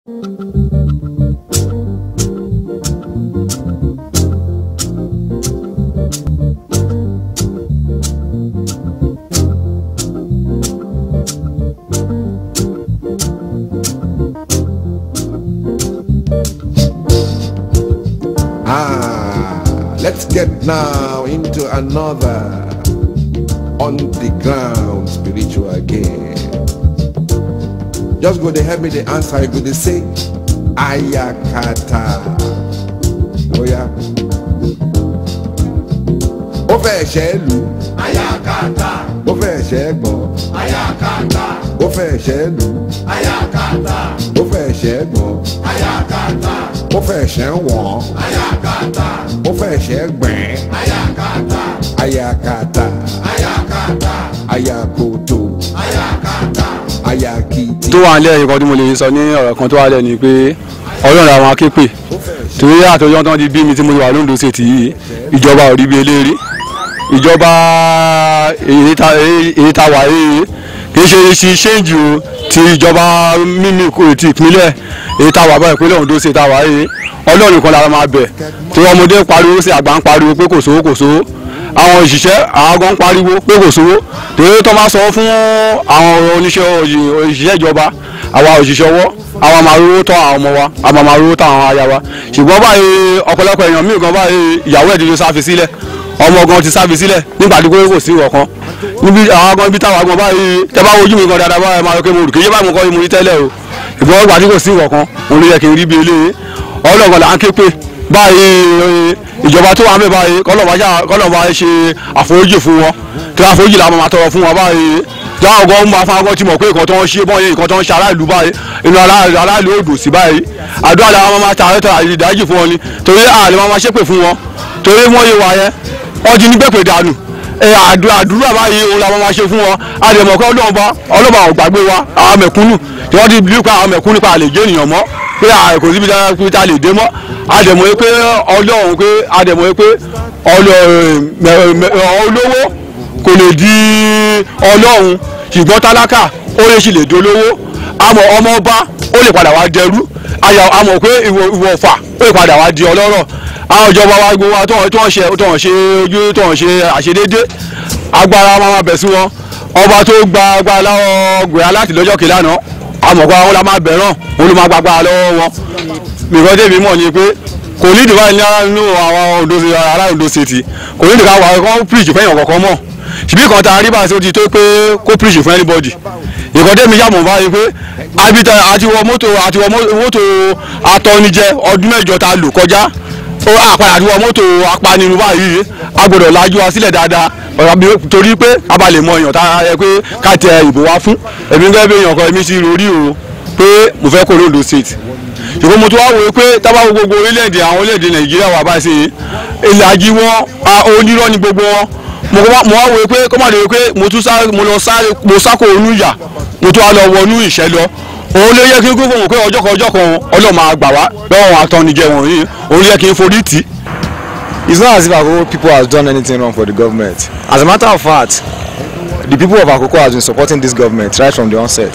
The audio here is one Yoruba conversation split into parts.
Ah, let's get now into another on the ground spiritual game. Just go to help me the answer. You go to say ayakata. Oh yeah. Ó fẹ́ ṣẹ́ lù, Ayakata, ó fẹ́ ṣẹ́ gbọ́n, ayakata, ó fẹ́ ṣẹ́ lù, ayakata, ó fẹ́ ṣẹ́ gbọ́n, ayakata, ó fẹ́ ṣẹ́ wọ̀n, ayakata, ó fẹ́ ṣẹ́ gbẹ̀n. ayakata, Ayakata, ayakata, ayakoto, ayakata. ayakiti. tó wà nílẹ̀ nǹkan tí mo lè sọ ní ọ̀rọ̀ kan tó wà lẹ̀ ni pé ọlọ́run àwọn akéèpè torí àtọ́jọ́ tán ti bí mi tí mo ti wà lóńdó ṣètì yìí ìjọba ò rí bí eléèrè ìjọba èyí ta èyí ta wà yìí kì í ṣe ṣe ṣéǹjì o ti ìjọba mímí kò ti ìpínlẹ̀ èyí ta wà báyìí ìpínlẹ̀ Ondo ṣe ta wà yìí ọlọ́run kan lára máa bẹ̀ tí ọmọdé ń pariwo sí àgbà ń pariwo pé kò sówó kò sówó àwọn òṣìṣẹ́ àwọn gan ń pariwo pé kò sówó torí tó máa sọ fún àwọn oníṣẹ́ òyì- òṣìṣẹ́ ìjọba àwa òṣìṣẹ́ ọwọ́ àwa máa rówó tọ́ àwọn ọmọ wa àwa máa rówó tọ́ àwọn aya wa ṣùgbọ́n báyìí ọ̀pọ̀lọpọ̀ èèyàn míì gan báyìí ìyàwó ẹ̀ ti lè sáfi sílẹ̀ ọmọ gan ti sáfi sílẹ̀ nígbà tí kò sí ìwọ̀kan níbi àwọn gan ibi táwa gan báyìí tẹ bá wojú mi gan dáadáa báyìí máa rọ pé mo rò kéye báyìí mo kọ́ mo rí tẹ́lẹ̀ o ìgbọ́n ìgbà tí kò sí ìwọ̀kan òun ló yẹ kí n rí bí eléyìí ọlọ́gàn là ń ké pé báyìí ìjọba tó wà ń bẹ báyìí kọ́lọ́ba ṣe àforíjì fún wọn tí wọ́n àforíjì làwọn máa tọrọ fún wọn báyìí jáwọ́ gan ń bá fún akọ́ tí mọ̀ pé nǹkan tó ń ṣe bọ́ọ̀ nǹkan tó ń ṣe aráàlú báyìí inú aráàlú aráàlú ò dùn sí báyìí àdúrà làwọn máa ta àrẹ́tọ̀ àìdájì fún wọn ni torí àlè máa máa ṣépè fún wọn torí wọ́n yé wa yẹn wọ́n ti ní gbẹ̀pẹ̀ dànù ẹ àdúrà àdúrà báyìí òun làwọn máa ṣe fún wọn àdèmọ̀ kọ́ ọlọ́ọ̀bá ọlọ́ọ̀bá ò gbàgbé wa àwọn mẹ̀kúnnù tí wọ́n ti bí pa àwọn mẹ̀kúnnù pa àlè jẹ́ ènìyàn mọ́ pé à- kò síbi tá a lè dé mọ́ àdèmọ̀ yìí pé ọlọ́run pé àdèmọ̀ yìí pé ọlọ́- mẹ- mẹ- olówó kò lè di ọlọ́run ṣùgbọ́n tálákà ó lè ṣì lè dolówó àmọ́ ọmọ ọba ó lè padà wá dẹrú àyà- àmọ́ pé ìwọ ìwọ ọ̀fà ó lè padà wá di ọlọ́rọ̀ àwọn ìjọba wa gbogbo wa tó ń tó ń ṣe tó ń ṣe ojú tó ń ṣe àṣedédé agbára máa ma bẹ̀ sí wọn ọba tó gba agbára lọ́wọ́ gbèrà láti lọ́jọ́ kejì àná àmọ́ pé àwọn la máa bẹ̀ràn òun ló máa gba agbára lọ́wọ́ wọn nǹkan tẹ̀mí mọ̀ ni pé kò ní ìdìbò nínú àwọn Ondo ará Ondo State kò ní ìdìbò àwọn kan preach fẹ́yìn ọ̀kọ̀ọ̀kan mọ̀ ṣùgbọ́n ìkan tá a rí bá a ṣe ó ti tó pé kó preach fún anybody nǹkan tẹ̀mí yàmọ̀ báyìí pé abita àti wọ mọ́tò àti wọ mọ́tò atọ́nijẹ ọdún mẹ́jọ tá a lò kọjá ó àpàdé àti wọ mọ́tò apanirun báyìí a gbọ́dọ̀ lajú wa sílẹ̀ dáadáa ọ̀rọ̀ bí torí pé a bá lè mọ èèyàn tá a yẹ pé ká tẹ ìbò wa fún èmi gẹ́gẹ́ bí èèyàn kan èmi sì rò rí o pé mo fẹ́ kó lóńdó state ṣùgbọ́n mo tún wá wòye pé tábà wo gbogbo orílẹ̀-èdè àwọn orílẹ̀-èdè nàìjíríà wà báyìí sí ìlàjì wọn a, onírọ́ ni gbogbo wọn mo wá mo wá wòye pé kọ́ máa lè wòye pé mo tún sáré mo lọ sáré mo sáko onú ìyà mo tún wá lọ wọnú ìṣẹ́ lọ òun ló yẹ kí n gbogbo wọn pé ọjọ́ kan ọjọ́ kan ọlọ́ọ̀ máa gbà wá lọ́wọ́ àtọ́nijẹ wọ̀nyí òun ló yẹ kí n forí tì í It's not as if Akoko people has done anything wrong for the government. As a matter of fact, the people of Akoko has been supporting this government right from the onset.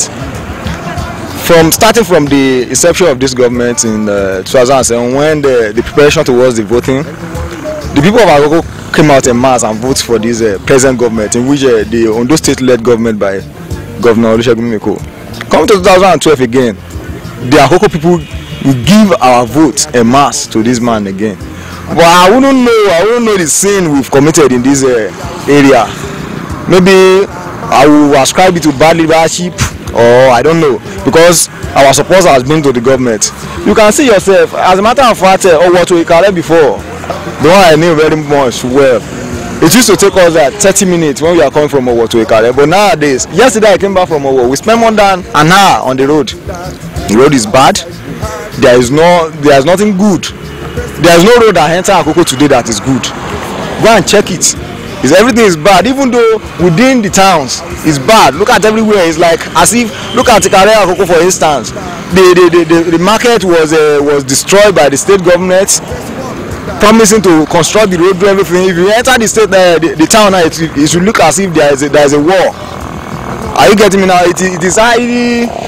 From starting from the inception of this government in uh, 2007, when the, the preparation towards the voting, the people of Akoko came out en mass and voted for this uh, present government, in which uh, the Ondo State-led government by Governor Olusegun Mimiko. Coming to 2012 again, the Akoko people will give our vote en mass to this man again. But I wouldn't know, I wouldn't know the sin we've committed in this uh, area. Maybe I will ascribe it to bad leadership or I don't know because our support has been to the government. You can see yourself, as a matter of fact, uh, Owoto Ikare before, the one I knew very much well, it used to take us like 30 minutes when we are coming from Owo to Ikare. But nowadays, yesterday I came back from Owo, we spent more than an hour on the road. The road is bad. There is no, there is nothing good. There is no road that enter Akoko today that is good. Go and check it. Is everything is bad. Even though within the towns it's bad. Look at everywhere. It's like as if look at Ikare Akoko for instance. The the, the, the, the market was uh, was destroyed by the state government promising to construct the road do everything if you enter the state uh, the, the town now it, it should look as if there is a, there is a war are you getting me now it, is- it is highly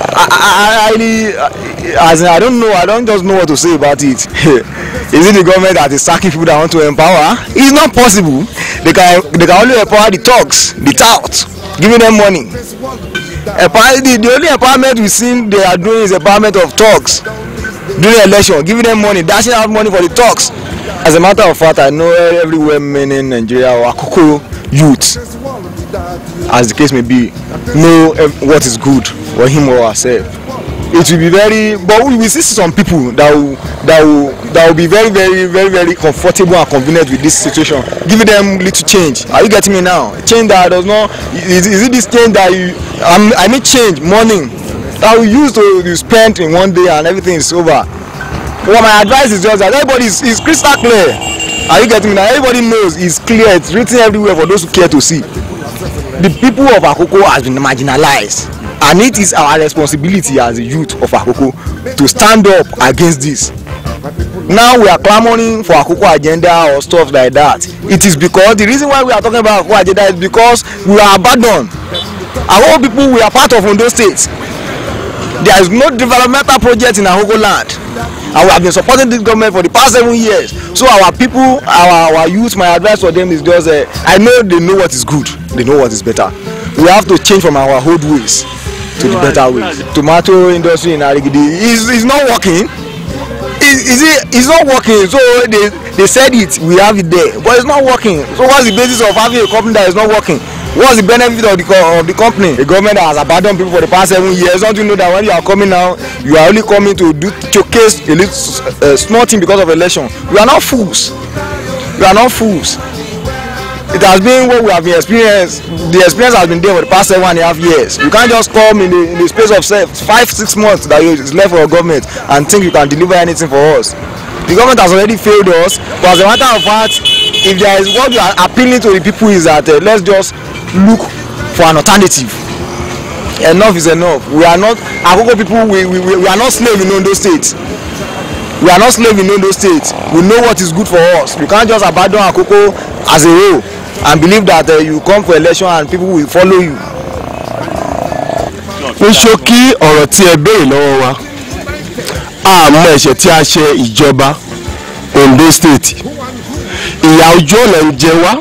I, I, I really, uh, as in, I don't know, I don't just know what to say about it. is it the government that is sacking people that want to empower? It's not possible. They can, they can only empower the thugs, the touts, giving them money. Empower, the, the only empowerment we seen they are doing is empowerment of thugs during election, giving them money, dashing out money for the thugs. As a matter of fact, I know every women in Nigeria or Akoko youth, as the case may be, know eh, what is good for him or herself. It will be very, but we will see some people that will that will that will be very very very very comfortable and convenient with this situation, giving them little change. Are you getting me now? Change that does not is, is it this change that you um, I mean change morning that we use to you spend in one day and everything is over. Well, my advice is just that everybody is, is crystal clear. Are you getting me now? Everybody knows it's clear. It's written everywhere for those who care to see. The people of Akoko has been marginalized and it is our responsibility as a youth of Akoko to stand up against this. Now we are clamoring for Akoko agenda or stuff like that. It is because the reason why we are talking about Akoko agenda is because we are abandoned. Our own people we are part of Ondo State. There is no developmental project in Akoko land and we have been supporting this government for the past seven years so our people our our youth my advice for them is just uh, i know they know what is good they know what is better we have to change from our old ways to the better ways tomato industry in arigidi is is not working is is it is not working so they they said it we have it there but it's not working so what's the basis of having a company that is not working what's the benefit of the co of the company a government that has abandoned people for the past seven years don't you know that when you are coming now you are only coming to do showcase a little uh, small thing because of election we are not fools we are not fools it has been what we have been experienced the experience has been there for the past seven and a half years you can't just come in the in the space of se five six months that you is left for your government and think you can deliver anything for us the government has already failed us but as a matter of fact if there is what we are appealing to the people is that uh, let's just look for an alternative enough is enough we are not akoko people we we we, we are not slave in ondo state we are not slave in ondo state we know what is good for us you can't just abandon akoko as a whole and believe that uh, you come for election and people will follow you. ní ṣókí ọ̀rọ̀ tí ẹ béèrè lọ́wọ́ wa àmọ́ ẹ̀ṣẹ̀ tí a ṣe ìjọba Ondo State ìyà ojú ọ̀nà ń jẹ wá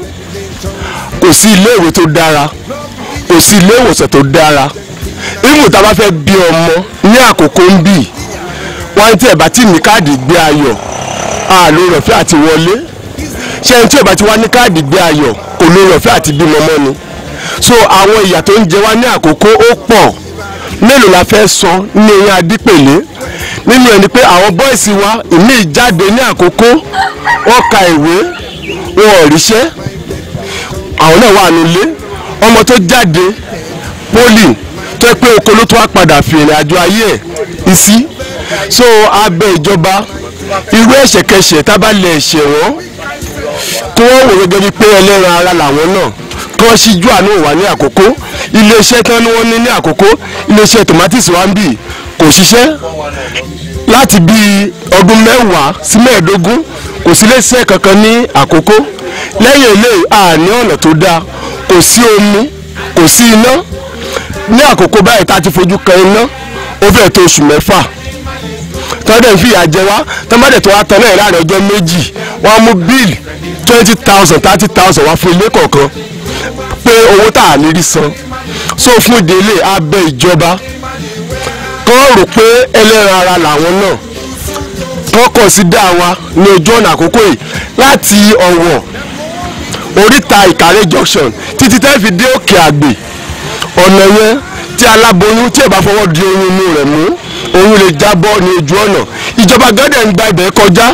kò sí iléèwé tó dára kò sí ilé ìwòsàn tó dára ìmù tá a bá fẹ́ bí ọmọ ní àkókò ń bì wọ́n tí ẹ̀ bá ti ní káàdì gbé ayọ̀ àlò rọ̀fẹ́ àti wọlé ṣé ẹni tí ẹ̀ bá ti wá ní káàdì gbé ayọ̀ kò lè rọ̀fẹ́ àti bímọ mọ́ ni so àwọn ìyà tó ń jẹ wá ní àkókò ó pọ̀ mélòó la fẹ́ sọ ní eyín adípèlé nínú ẹni pé àwọn bọ́ìsì wa ìmí ìjáde ní àkókò wọ́n ka ìwé wọn ò ríṣẹ́ àwọn náà wà nílé ọmọ tó jáde poli tó yẹ pé oko ló tó wá padà fi ìrìn àjò ayé ẹ̀ sí so abẹ ìjọba irú ẹ̀ṣẹ̀kẹṣẹ̀ tábàlẹ̀ ẹ̀ṣẹ̀ wọn kí wọ́n wò gẹ́gẹ́ bíi pé ẹlẹ́ran ara làwọn náà kí wọ́n ṣíjú àánú wà ní àkókò iléeṣẹ́ tán ni wọ́n ní ní àkókò iléeṣẹ́ tomatis wa ń bì kò ṣiṣẹ́ láti bíi ọdún mẹ́wàá sí mẹ́ẹ̀ẹ́dógún kò sí iléeṣẹ́ kankan ní àkókò lẹ́yìn eléyìí àní ọ̀nà tó dáa kò sí omi kò sí iná ní àkókò báyìí tá a ti fojú kan iná ó fẹ́ẹ̀ tó oṣù mẹ́fà tọ́dẹ̀ ń fìyà jẹ wá tọ́mọ́dẹ̀ tó wá tán náà láàrin ọjọ́ méjì wọ́n á mú bíìlì twenty thousand thirty thousand wá fún ilé kọ̀ọ̀kan pé owó tá a ní rí san so fún ìdílé abẹ ìjọba kọ́ rò pé ẹlẹ́ran ara làwọn náà kọ́ kọ̀ sí dá wa ní ojú ọ̀nà àkókò yìí láti ọ̀wọ̀ oríta ìkàrẹ́ junction títí tẹ́ fi dé òkè àgbè ọ̀nà yẹn tí aláboyún tí ẹ̀ bá fọwọ́ di oyún inú rẹ̀ mú oyún lè jábọ́ ní ojú ọ̀nà ìjọba gádẹ̀ ń gba ibẹ̀ kọjá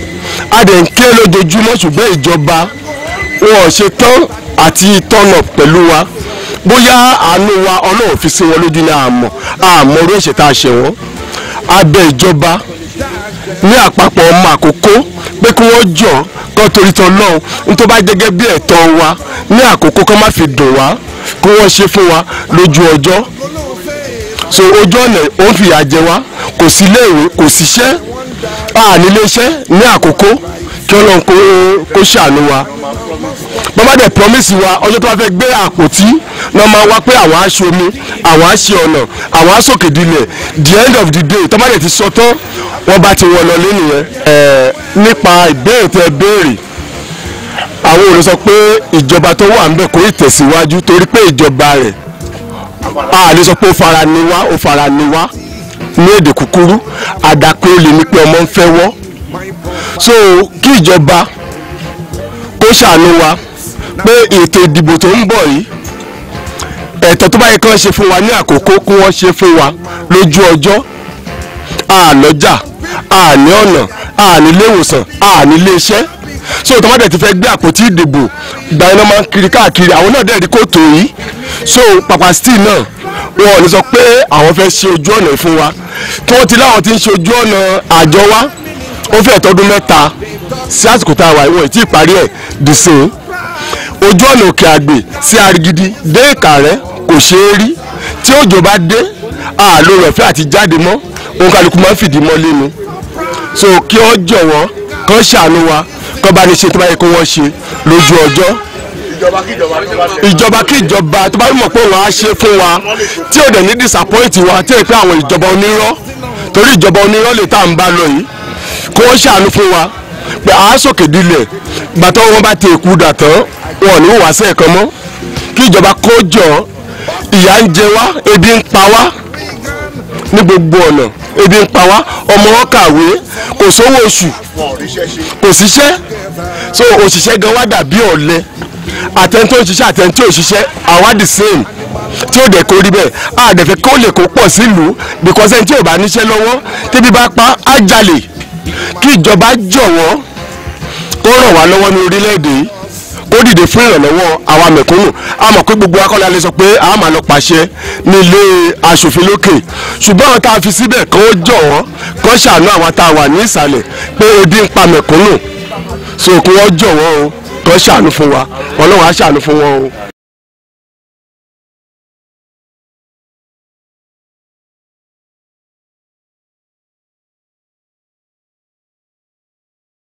a dẹ̀ ń ké lójoojúmọ́ ṣùgbọ́n ìjọba wọn ò ṣe tán àti turn up pẹ̀lú wa bóyá àánú wa ọlọ́run fi sí wọn lójú ní àmọ́ àmọ́ orí ẹ̀ṣẹ̀ tá a ṣe wọ́n abẹ ìjọba ní àpapọ̀ ọmọ àkókò pé kí wọ́n jọ kọ́ torí tán lọ́hùn ní tó bá gẹ́gẹ́ bí ẹ̀tọ́ wa ní àkókò kọ́ má fi dùn wá kí wọ́n ṣe fún wa lójú ọjọ́ so ojú ọ̀nà ó ń fìyà jẹ wá kò sí iléèwé kò síṣẹ́ àníléeṣẹ́ ní àkókò kí ọlọ́run kó kó ṣàánú wa bàbá dẹ̀ promise wa ọjọ́ tó bá fẹ́ gbé àpótí náà máa wá pé àwọn aṣọ omi àwọn aṣọ ọ̀nà àwọn aṣòkè dilẹ̀ the end of the day tọ́mọdé ti sọ tán wọ́n bá ti wọ̀ lọ lé nìyẹn. ẹ nípa ìbéèrè tẹ béèrè àwọn olè sọ pé ìjọba tó wà ń bẹ̀ kò ì tẹ̀síwájú torí pé ìjọba rẹ̀ a lè sọ pé ó fara ni wá ó fara ni wá ní èdè kúkúrú àdàpé olè ní pé ọmọ ń fẹ́ wọ́ so kí ìjọba kó ṣàánú wa pé ètò ìdìbò tó ń bọ̀ yìí ẹ̀tọ́ tó bá yẹ kán ṣe fún wa ní àkókò kí wọ́n ṣe fún wa lójú ọjọ́ àlọ́jà àní ọ̀nà àní ilé ìwòsàn àní ilé iṣẹ́ so tó má dẹ̀ ti fẹ́ gbé àpótí ìdìbò gba iná máa ń kiri káàkiri àwọn náà dẹ̀ rí kòtò yìí so papa steel náà wọn ò ní sọ pé àwọn fẹ́ ṣe ojú ọ̀nà fún wa kí wọ́n ti láwọn ti ń ṣe ojú ọ̀nà àjọ wa ó fẹ́ tọdún mẹ́ta sí àsìkò tá a wà ìwọ̀n ìtì ìparí ẹ̀ dì sí i ojú ọ̀nà òkè àgbè sí arigidi dé ìkàrẹ́ kò ṣeé rí tí òjò bá dé àlò rẹ̀ fẹ́ àti jáde mọ́ òun kálukú máa ń fìdí mọ́ lẹ́nu so kí wọ́n jọ̀wọ́ kán ṣàánú wa kán bá ní ṣe tó bá yẹ kó wọ́n ṣe lójú ọjọ́ ìjọba kí ìjọba tó bá mọ̀ pé wọ́n á ṣe fún wa tí ò dẹ̀ ní disappoint wa tí ò pé àwọn ìjọba onírọ́ torí ìjọba onírọ́ lè tá à ń bá lọ yìí kó wọ́n ṣàánú fún wa pé àá sòkè dilẹ̀ gbàtọ́ wọn bá ti èkú dà tán wọn ò ní wàá sẹ́ẹ̀ kan mọ́ kí ìjọba kó jọ ìyà ń jẹ wá ebi ń pa wá ní gbogbo ọ̀nà ebi ń pa wá ọmọ wọn kàwé kò sówó oṣù kò síṣẹ́ so òṣìṣẹ́ gan wá dàbí ọ̀lẹ àtẹ̀ntó òṣìṣẹ́ àtẹ̀ntó òṣìṣẹ́ àwa the same tí ó dẹ̀ kó rí bẹ́ẹ̀ a dẹ̀ fẹ́ kó lè kó pọ̀ sílùú because ẹni tí ò bá níṣẹ́ lọ́wọ́ tẹ́bí bá pa á jalè kí ìjọba jọ̀wọ́ kó ràn wá lọ́wọ́ ní orílẹ̀-èdè yìí kó dìde fún ìrànlọ́wọ́ àwa mẹ̀kúnnù a mọ̀ pé gbogbo akọ́lẹ̀ alẹ́ sọ pé a máa lọ pàṣẹ ní ilé aṣòfin lókè ṣùgbọ́n àwọn tá a fi síbẹ̀ kó jọ̀wọ́ kó ṣàánú àwọn tá a wà ní ìsàlẹ̀ pé ebi ń pa mẹ̀kúnnù so kí wọ́n jọ̀wọ́ o kó ṣàánú fún wa ọlọ́run á ṣàánú fún wọn o.